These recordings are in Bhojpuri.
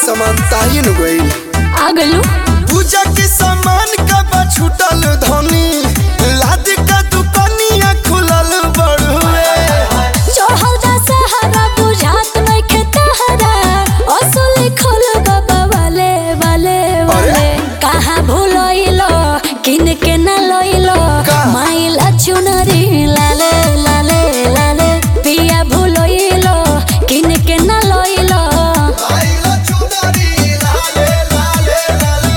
सामान ताइन गइल आ गलू पूजा के सामान कब छूटल धनी लाद का दुकानिया खुलल बड़ुए चढ़ल दा सहारा बुझात नइखे तहरा असली खोल बाबा वाले वाले वाले कहाँ भूलइलो किन के न लइलो का? माइला चुनरी लाले लाले लाले पिया भूलइलो किन के न लइलो आइला चुनरी लाले लाले लाले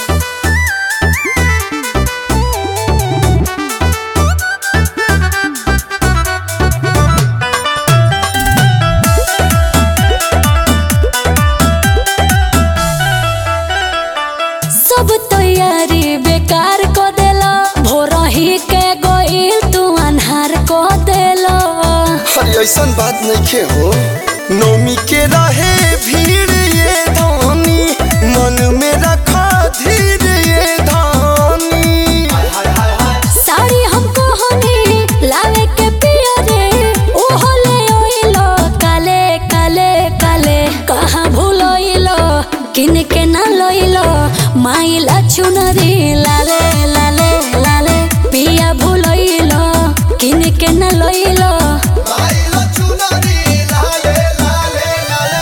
सब तैयारी बेकार को देला भोर ही के गोइल तू अन्हार को देला अरे ऐसन बात नइखे हो नौमी के रहे भीड़ ये धानी मन में रखा धीर ये धानी साड़ी हमको होनी लावे के पिया रे ओहो ले ओइलो काले काले काले कहाँ भूलोइलो किन के न लोइलो माइला चुनरी लाले लाले लाले पिया भूलोइलो किन के न लोइलो आइला चुनरी लाले लाले लाले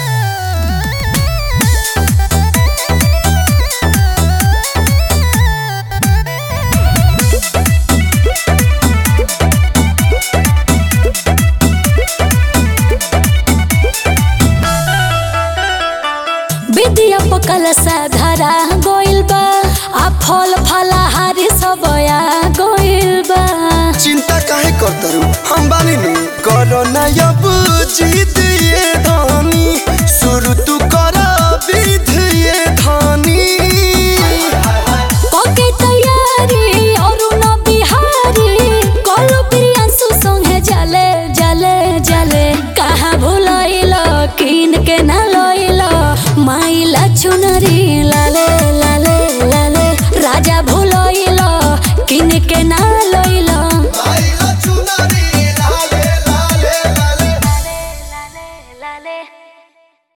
विद्या पकल धरा गोइल बा आ फल फलाहारी सब आ गोइल बा चिंता काहे करतरू हम बानी नु करो ना अब जीत ये धानी शुरू तू कर विध ये धानी कोके तैयारी अरुण बिहारी कलु प्रियांशु संगे जले जले जले कहाँ भूलइलो किन के न लइलो माइला चुनरी लाले लाले लाले राजा भूलइलो किन के न लइलो आइला चुनरी लाले लाले लाले लाले लाले